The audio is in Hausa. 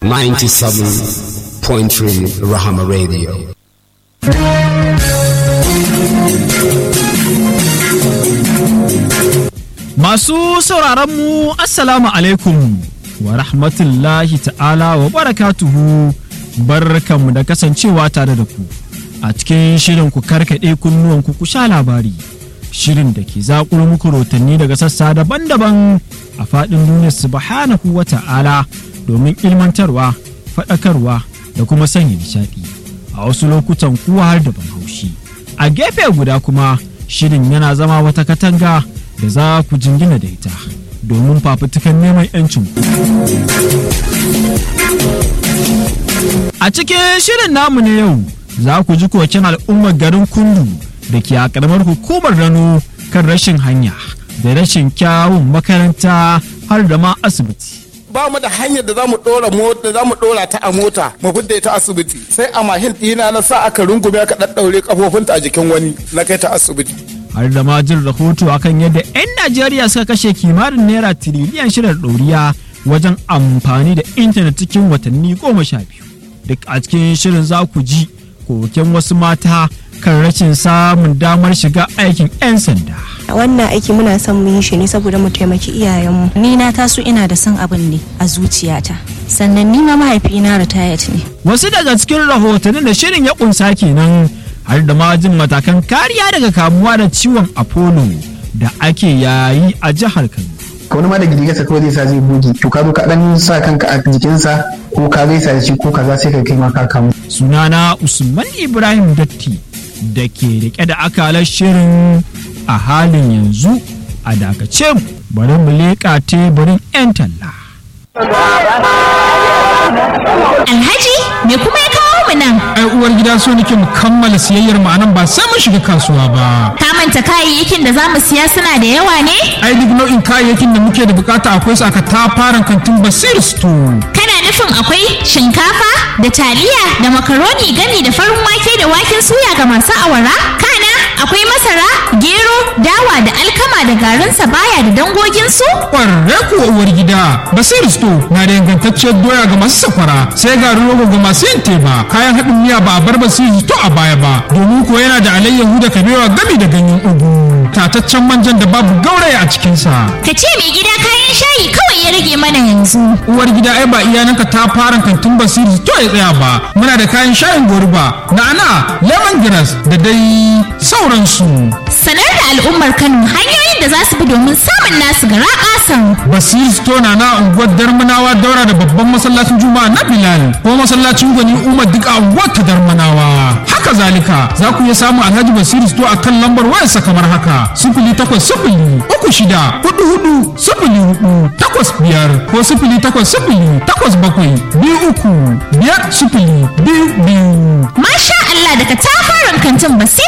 97.3 Rahama Radio. Masu sauraronmu Assalamu alaikum wa rahmatullahi ta'ala wa barakatuhu barkanmu da kasancewa tare da ku a cikin shirin ku karkaɗe kunnuwanku ku sha labari shirin da ke zaƙuro muku rotanni daga sassa daban-daban a faɗin duniya subhanahu wa ta'ala domin ilmantarwa faɗakarwa da kuma sanya nishaɗi a wasu lokutan kuwa har da ban haushi a gefe guda kuma shirin yana zama wata katanga da za ku jingina da ita domin fafutukan neman 'yancin ku. A cikin shirin namu na yau za ku ji koken al'ummar garin kundu da ke a ƙaramar hukumar rano kan rashin hanya da rashin kyawun makaranta har da ma asibiti. ba mu da hanyar da za mu dora mota za mu dora ta a mota mu fidda ta asibiti sai a mahin dina na sa aka rungume aka daddaure kafofinta a jikin wani na kai ta asibiti har da ma jin rahoto akan yadda 'yan Najeriya suka kashe kimanin naira tiriliyan shida ɗoriya wajen amfani da intanet cikin watanni goma sha biyu. Duk a cikin shirin za ku ji koken wasu mata kan rashin samun damar shiga aikin 'yan sanda. wannan aiki muna son mu yi shi ne saboda mu taimaki iyayenmu ni na taso ina da son abin ne a zuciyata sannan ni ma mahaifina ritayat ne Wasu daga cikin rahotannin da shirin ya kunsa kenan har da ma jin matakan kariya daga kamuwa da ciwon apollo da ake yayi a jihar Kano. wani ma da gidigarsa kawai zai sa zai buge to ka zo ka dan sa kanka a jikinsa ko ka gaisa da shi ko kaza sai ka kai ma ka kamu sunana Usman Ibrahim Datti da ke rike da akalar shirin a halin yanzu a dakace mu bari mu leƙa teburin 'yan talla. Alhaji me kuma ya kawo mu nan? ai uwar gida so nake mu kammala siyayyar mu anan ba sai mun shiga kasuwa ba Ka manta kayayyakin da za mu siya suna da yawa ne? ai duk nau'in kayayyakin da muke da bukata akwai su aka tafaran kantin basir store Kana nufin akwai shinkafa da taliya da makaroni gami da farin wake da waken suya ga masu awara? Kana akwai masara, gero, dawa da alkama da garin sabaya da dangoginsu? kwararre kuwa uwar gida basir store na da ingantacciyar doya ga masu sakwara sai garin rogo ga masu yin teba kayan haɗin miya ba a bar basir store a baya ba domin kuwa yana da alayyahu da kabewa gami da ganyen ugu tataccen manjan da babu gauraya a cikinsa Ka ce mai gida kayan shayi kawai ya rage mana yanzu. uwar gida ai ba iyananka ta fara kantin basiri to ya tsaya ba muna da kayan shayin goruba na'ana lemongrass da dai sauransu Sanar da al'ummar Kano hanyoyin da za su bi domin samun nasu gara ƙasan. basiri store na na unguwar darmanawa daura da babban masallacin juma'a na bilal ko masallacin gwani umar duk a unguwar ta darmanawa haka zalika za ku iya samun alhaji basiri store a kan lambar wayarsa kamar haka sifili takwas sifili uku shida hudu hudu sifili hudu takwas biyar ko sifili takwas sifili takwas bakwai biyu uku biyar sifili biyu biyu Masha Allah daga tafarin kantin basir